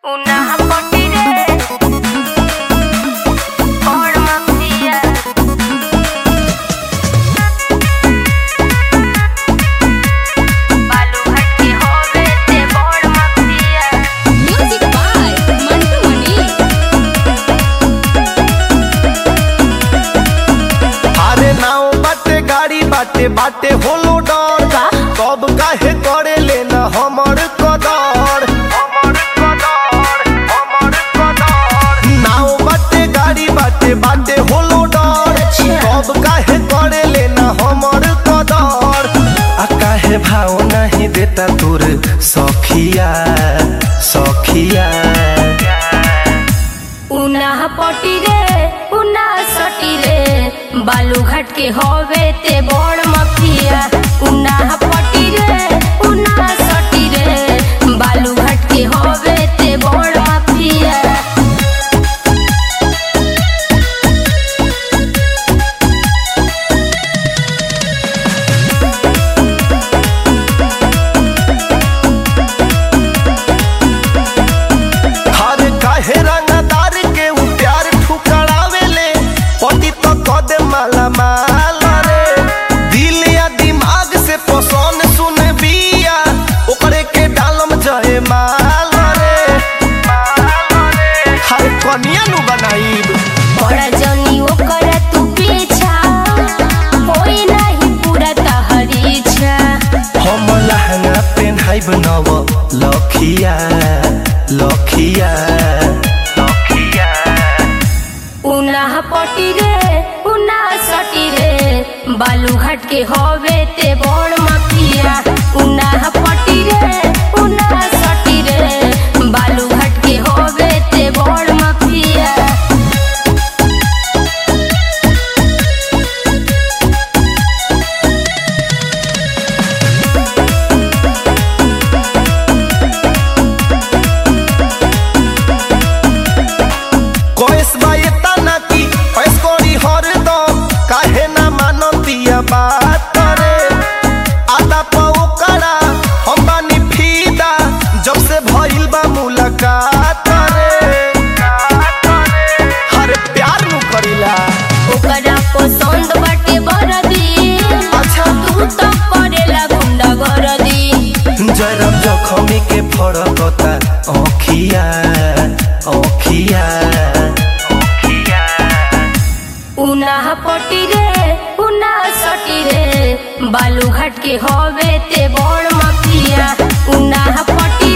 Una potire Forma fria बालू हट के होवे ते बड़ mafia Music by Mantu Mani. अरे नाव बाटे गाड़ी बाटे बाटे होलो डर कब काहे करे लेना हमर कदर नाव बाटे गाड़ी बाटे बाटे होलो डर कब काहे करे लेना हमर कदर आ काहे भाव नहीं देता तोर सखिया सखिया उना पटी रे उना सटी रे बालू घाट के होवे ते बड़ मफिया उना पटी रे उना सटी रे बालू घाट के होवे ते बड़ मफिया हर काहे रंगदार के उ प्यार ठुकरावेले पटी तो कद माला माल रे दिल या दिमाग से पसंद सुन बिया ओकरे के डालम जय माल रे हर कनिया नु बनाईब बड़ा जनी ओकर तू पीछा होई नहीं पूरा तहरी इच्छा हम लहंगा पेन्हाइब नव लखिया लखिया लखिया उना पटी रे उना सटी रे बालू घाट के होवे ते बड़ मफिया उना पटी रे उना सटी रे बालू घाट के होवे ते बड़ मफिया कोइस बाये तना की पैस कोरी हर दम काहे ना मानतिया बात करे आदा पाओ करा हम बानी फीदा जब से भइल बा मुलाकात रे हर प्यार नु करिला ओकरा पसंद बाटे बरदी अच्छा तू तो करेला गुंडा गरदी जरब जखमी के फड़कता अखिया अखिया उना पटी रे उना सटी रे बालू घाट के होवे ते बड़ मफिया उना पटी